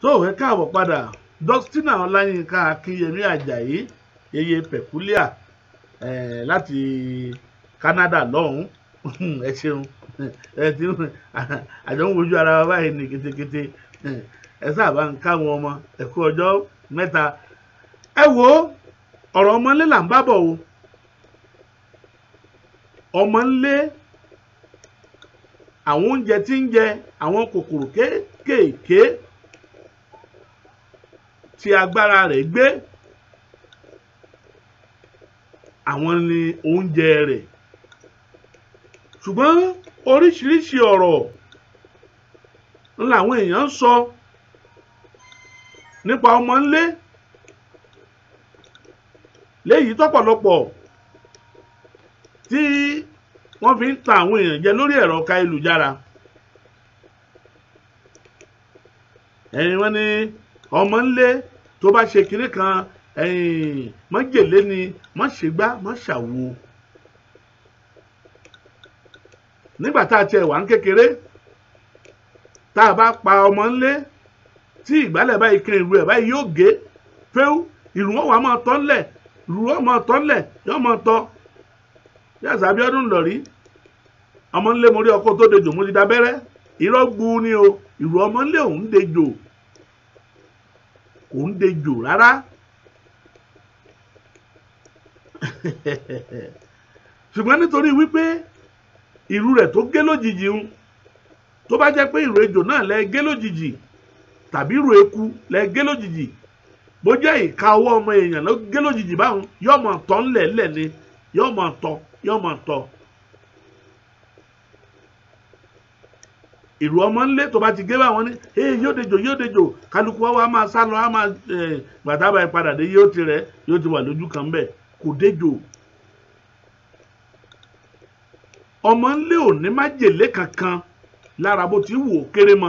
tó ẹ káàbọ̀ padà dustina ọláyínká akínyẹmí ajayi yeye pẹ̀kúlíà eh, láti canada lọ́hùn-ún ẹ ṣeun ẹ ti àjọ ń wojú ara wa báyìí ní ketekete ẹ sábà ń káwọn ọmọ ẹ kú ọjọ́ mẹ́ta ẹ wo ọ̀rọ̀ ọmọlé là ń bá bọ̀ o ọmọlé àwọn oúnjẹ tí ń jẹ àwọn kòkòrò kéékèèké tí agbára rẹ̀ gbé àwọn ni oúnjẹ rẹ̀ ṣùgbọ́n oríṣiríṣi ọ̀rọ̀ làwọn èèyàn ń sọ nípa ọmọnlé léyìí tọ́pọ̀lọpọ̀ tí wọ́n fi ń ta àwọn èèyàn jẹ lórí ẹ̀rọ káyélujára ẹ̀yin wọ́n ní ọmọnlé tó bá ṣe kinní kan ẹ̀yìn mọ́jèlé ni mọ́ṣẹ́gbá mọ́ṣàwo nígbà tá a tiẹ̀ wà ń kékeré tá a bá pa ọmọ ńlé tí ìgbálẹ̀ báyìí kan ìlú ẹ̀ báyìí yóò gé fẹ́ú ìlú wọn wà máa tọ́ ńlẹ̀ ìlú wọn máa tọ́ ńlẹ̀ yóò máa tọ́ yàtọ̀ Abíọ́dún lọ rí ọmọ ńlé mo rí ọkọ tó dejò mo ti dábẹ́rẹ́ irọ́ gbu ni o ìlú ọmọ ńlé òun dejò òun dejò rárá ṣùgbọ́n nítorí wípé ìrù rẹ̀ tó gé lójijì ń tó bá jẹ́ pé ìrù ejò náà lẹ gé lójijì tàbí ìrù eku lẹ gé lójijì bó jẹ́ ìka ọwọ́ ọmọ èèyàn ló gé lójijì báwọn yóò mọ̀ tọ́ ńlẹ̀ ńlẹ̀ ni yóò mọ̀ tọ́ yóò mọ̀ tọ́. ìrù ọmọ ńlé tó bá ti gé báwọn ní ee yóò dejò yóò dejò kálukú wa wá máa sá lọ á máa gbàtà báyìí padà dé yóò ti rẹ̀ yóò ti wà lójú kan bẹ́ẹ̀ kò dejò ọmọ ńlé ò ní májèlé kankan lára bó ti wù ó kéré mọ́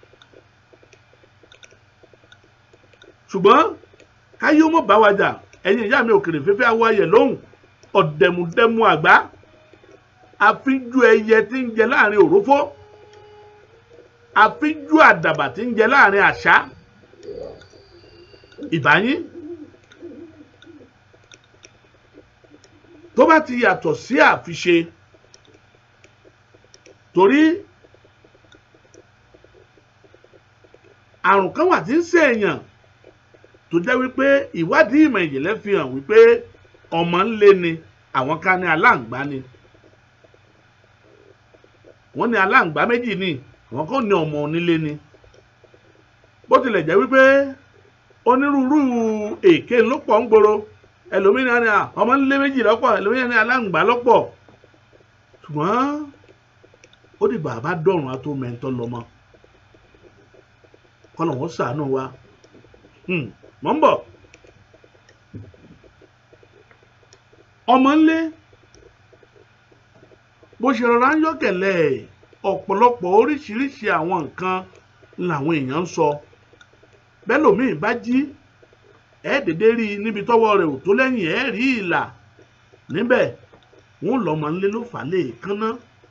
ṣùgbọ́n káyé ó mọ̀ bá wa jà ẹ̀yin ìyá mi òkèrè fẹ́fẹ́ awọ ayẹ̀ lóhùn ọ̀dẹ̀mùdẹ̀mù àgbá àfíjú ẹyẹ tí ń jẹ láàrin òrófó àfíjú àdàbà tí ń jẹ láàrin àṣá ìbáyín tó bá ti yàtọ̀ sí àfiṣe torí àrùn kan wà tí ń ṣèèyàn tó jẹ́ wípé ìwádìí ìmọ̀ ìjìnlẹ̀ fi hàn wípé ọmọ ńlé ni àwọn kan ní aláǹgbá ni wọ́n ní aláǹgbá méjì ni àwọn kan ní ọmọ onílé ni bó tilẹ̀ jẹ́ wípé onírúurú èké ló pọ̀ ń gbòòrò ẹlòmíràn ní ọmọ ńlé méjì lọ́pọ̀ ẹlòmíràn ní aláǹgbá lọ́pọ̀ ṣùgbọ́n ó dìgbà bá dọ̀rùn á tó mẹ́ńtọ́ lọ́mọ kọ́nà wọ́n ṣàánú wa mọ̀ ń bọ̀ ọmọ ńlé bó ṣe rọra ń yọ̀kẹ̀lẹ̀ ọ̀pọ̀lọpọ̀ oríṣiríṣi àwọn nǹkan làwọn èèyàn ń sọ bẹ́ẹ̀ lòmíì bá jí ẹ̀ dédé rí i níbi tọ́wọ́ rẹ̀ ò tó lẹ́yìn ẹ̀ rí ìlà níbẹ̀ wọ́n lọ́mọ ńlé ló fà á lè kánná.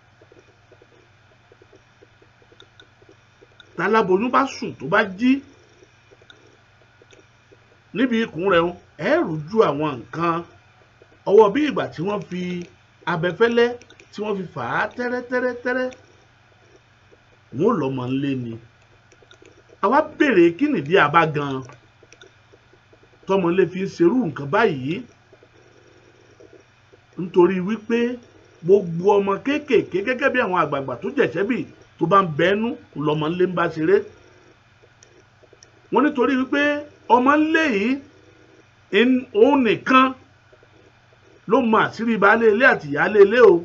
táláboyún bá sùn tó bá jí níbi ikùn rẹ̀ ẹ rújú àwọn nǹkan ọwọ́ bí ìgbà tí wọ́n fi abẹfẹ́lẹ́ tí wọ́n fi fà á tẹ́rẹ́tẹ́rẹ́tẹ́rẹ́ wọn ò lọ́mọ ńlé ni àwa béèrè kí nìdí àbá gan tọmọlé fi ń ṣerú nǹkan báyìí nítorí wípé gbogbo ọmọ kéékèèké gẹ́gẹ́ bí àwọn àgbààgbà tó jẹ̀ṣẹ́ bì tó bá ń bẹ́ẹ́nú lọ́mọ ńlé ń bá ṣeré wọ́n nítorí wípé ọmọ ńlé yìí òun nìkan ló mọ àṣírí baálé ilé àti ìyáálé ilé o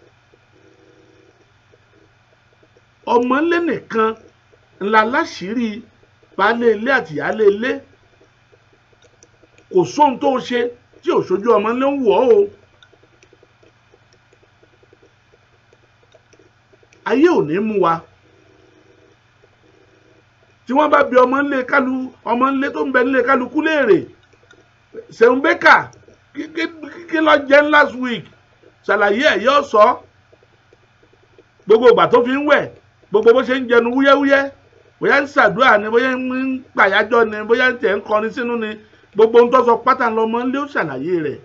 ọmọ ńlé nìkan ńlá láṣìírí baálé ilé àti ìyáálé ilé kò sóhun tó ṣe tí ò ṣojú ọmọ ńlé ń wọ̀ o ayé ò ní mú wa tí wọ́n bá bi ọmọ ńlé kálu ọmọ ńlé tó ń bẹ nílé kálukú léèrè ṣeun bẹ́kà kí ló jẹ́ last week ṣàlàyé ẹ̀ yóò sọ gbogbo ìgbà tó fi ń wẹ̀ gbogbo bó ṣe ń jẹnu wúyẹ́wúyẹ́ bóyá ń ṣàdúrà ni bóyá ń pàyájọ́ ni bóyá ń tẹ̀ ń kọrin sínú ni gbogbo ohun tó sọ pátá lọmọ ńlẹ́ ó ṣàlàyé rẹ̀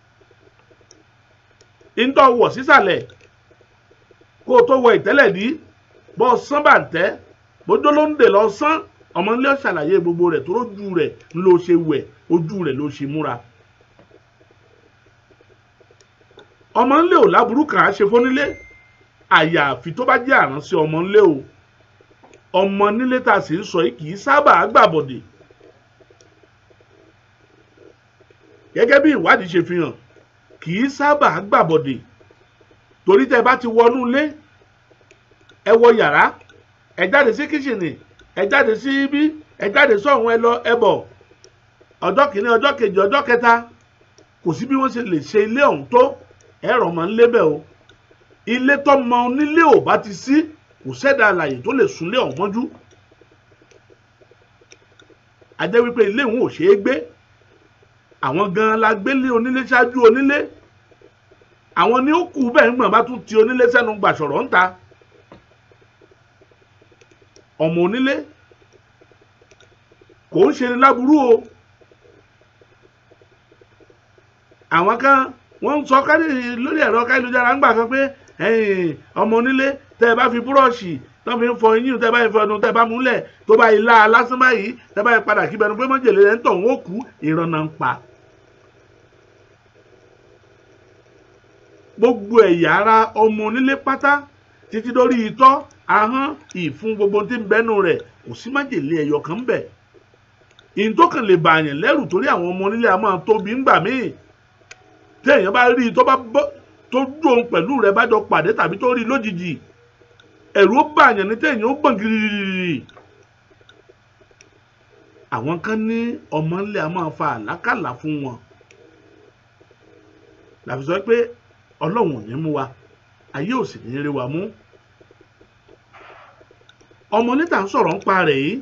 ìńtọ́ wọ̀ sísàlẹ̀ kó o tó wọ ìtẹ́lẹ̀ dí bọ́ ọ sán bàǹtẹ́ bójó ló ń dè lọ sán ọmọ ńlẹ́ ó ṣàlàyé gbogbo rẹ̀ tó lójú rẹ̀ ló ṣe wẹ̀ ojú rẹ̀ ló ṣe múra. ọmọ ńlẹ́ ò láburú kàn á ṣe fónílé àyàfi tó bá jẹ́ àránṣẹ́ ọmọ ńlẹ́ o ọmọ nílé tá a sì ń sọ yìí kì í sábà gbàbọ̀dè gẹ́gẹ́ bí ìwádìí ṣe fi hàn kì í sábà gbàbọ̀dè torí tẹ́ bá ti wọnú ilé ẹ wọ yàrá ẹ jáde sí kíṣìnì ẹ jáde sí ibi ẹ jáde sọ́hún ẹ lọ ẹ bọ̀ ọjọ́ kìíní ọjọ́ kejì ọjọ́ kẹta kò sí bí wọ́n ṣe lè ṣe ilé ọ̀hún tó ẹ̀rọ mọ́ ń lébẹ̀ o ilé tọ́mọ onílé ò bá ti sí kò sẹ́dá alàyè tó lè súnlé ọ̀hún mọ́jú a jẹ́ wípé ilé òun ò ṣeé gbé àwọn gan-an la gbélé onílé ṣáájú onílé àwọn ni ó kù bẹ́ẹ̀ ń gbọ̀n bá tún ti onílé sẹ́nu gbàṣọ̀rọ̀ ń ta ọmọ onílé kò ń ṣe ni láburú o àwọn kan wọ́n ń sọ kárí lórí ẹ̀rọ káyélujára ń gbà kan pé ọmọ onílé tẹ́ ẹ bá fi búrọ́ọ̀ṣì tó fi ń fọ eyín tẹ́ ẹ bá fi fọnu tẹ́ ẹ bá múlẹ̀ tó bá ilá lásán báyìí tẹ́ ẹ bá padà kí bẹnu pé mọ́jèlé rẹ̀ ń tọ̀ wọ́n kú ìrànà ń pa. gbogbo ẹ̀yà ara ọmọ onílé pátá títí dórí itọ́ ahọ́n ìfun gbogbo tí ń bẹ́nu rẹ̀ kò sí májèlé ẹyọ kan bẹ̀. ìyìn tó kàn lè bàyàn lẹ́rù torí àwọn ọmọ onílé a máa tóbi ńgbà míì téèyàn bá rí i tó bá bọ́ tó dùn pẹ̀lú rẹ̀ bá jọ pàdé tàbí tó rí i lójijì ẹ̀rù ó bàyàn ní téèyàn ó gbọ̀n gírírí. àwọn kan ní ọmọ ńlẹ a máa fa àlákàlà fún wọn làfi sọ pé ọlọ́run ò ní mú wa ayé ò sì ní rí wa mú ọmọ níta ń sọ̀rọ̀ ń pa rẹ̀ yìí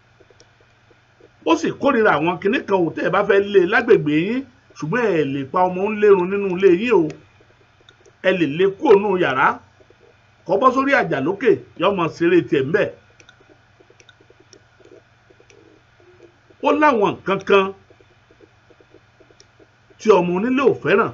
ó sì kórìíra àwọn kinní kan ò tẹ́ ẹ bá fẹ́ lé lágbègbè yín ṣùgbọ́n ẹ lè pa ọmọ ń lérun nínú ilé yín o ẹ lè lé kúrò nínú yàrá kọ́ bọ́ sórí àjà lókè yọmọ ṣeré tiẹ̀ ńbẹ̀. ó láwọn nǹkan kan tí ọmọ onílé ò fẹ́ràn.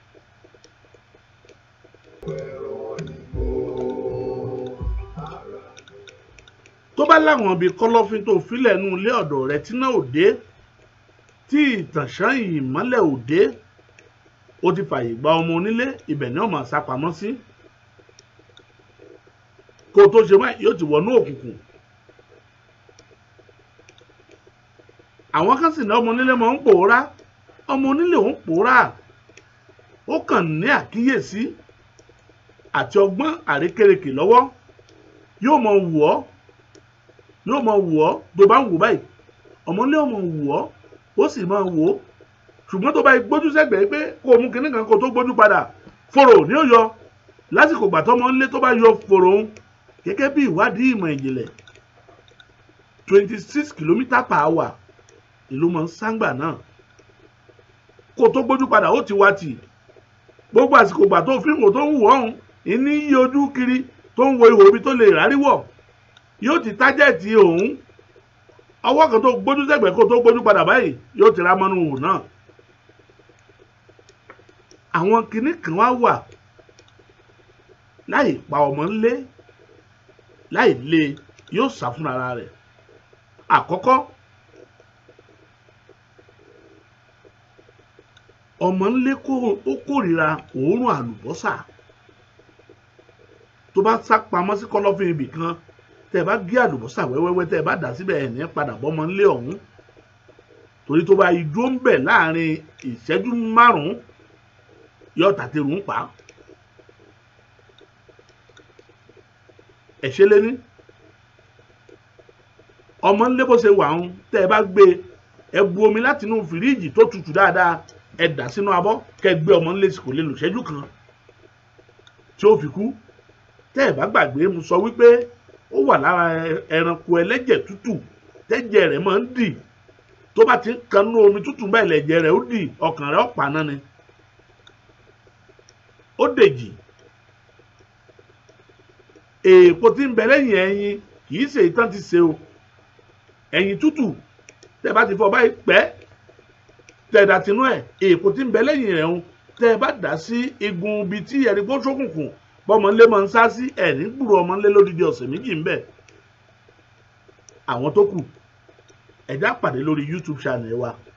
tó bá láwọn ibi kọ́lọ́fín tó filẹ̀ nú ilé ọ̀dọ̀ rẹ̀ tí náà ò dé tí ìtànṣán ìmọ́lẹ̀ ò dé ó ti fàyè gba ọmọ onílé ibẹ̀ ni ó máa sá pamọ́ sí kó o tó ṣe máa yóò ti wọnú òkùnkùn àwọn kan sì ní ọmọ onílé máa ń pòórá ọmọ onílé ò ń pòórá ó kàn ní àkíyèsí àti ọgbọ́n àrékérekè lọ́wọ́ yóò máa wù ọ́ yóò máa wù ọ́ tó bá ń wù báyìí ọmọ onílé ò máa wù ọ́ ó sì máa wò ó ṣùgbọ́n tó bá gbójú sẹ́gbẹ̀ẹ́ pé kó o mú kinní kan kó o tó gbójú padà fòrò ní ó yọ lásìkò gbà tọ́mọ ńlé tó bá yọ fòrò ń gẹ́gẹ́ bí ìwádìí ìmọ̀ ìjìnlẹ̀ twenty six kilometre per hour ìlú mọ̀ ń sáńgbà náà kó o tó gbójú padà ó ti wá tì gbogbo àsìkò gbà tó fi ń wò tó ń wò ọ̀hún ìní yí ojú kiri tó ń wo ihò ibi tó lè rárí wọ̀ yóò ti tájẹ̀tì òun ọwọ́ kan tó gbójú sẹ́gbẹ̀ẹ́ kó tó gbójú padà báyìí yóò ti ra mọ́nú wò náà. àwọn kinní kan wá wà láì pa ọmọ ńlé láì lé yóò sá fún ara rẹ̀. àkọ́kọ́ ọmọ ńlé ó kórìíra òórùn àlùbọ́sà tó bá sá pamọ́ sí kọ́lọ́fín ibì kan tẹ́ ẹ bá gé àlùbọ́sà wẹ́wẹ́wẹ́ tẹ́ ẹ bá dà síbẹ̀ ẹ̀ ní padà bọ́mọ ńlé ọ̀hún torí tó bá idó ń bẹ̀ láàrin ìṣẹ́jú márùn-ún yóò tàtẹ̀rù ń pa ẹ̀ṣẹ́ lé ní ọmọ ńlé bó ṣe wà ń tẹ́ ẹ bá gbé ẹ bu omi láti inú fìríìjì tó tutù dáadáa ẹ dà sínú abọ́ kẹ́ gbé ọmọ ńlé kò lè lò ṣẹ́jú kan tí ó fi kú tẹ́ ẹ bá gbàgbé mo sọ wípé ó wà lára ẹranko ẹlẹ́jẹ̀ tútù tẹ́jẹ̀ rẹ̀ máa ń dì tó bá ti ń kanú omi tútù bẹ́ẹ̀ lẹ̀jẹ̀ rẹ̀ ó dì ọkàn rẹ̀ ó paná ni ó dèjì èèpo tí ń bẹ lẹ́yìn ẹyin kì í ṣe ìtàn ti ṣe o ẹ̀yìn tútù tẹ́ bá ti fọ báyìí pẹ́ tẹ́ dà tinú ẹ̀ èèpo tí ń bẹ lẹ́yìn rẹ̀ ń tẹ́ bá dà sí igun ibi tí ẹ̀rí gbó ṣókùnkùn bọ́mọ ńlé máa ń sá sí ẹ̀rí gbúrò ọmọ ńlé lódidi ọ̀sẹ̀ méjì ń bẹ àwọn tó kù ẹ̀dá pàdé lórí YouTube channel wa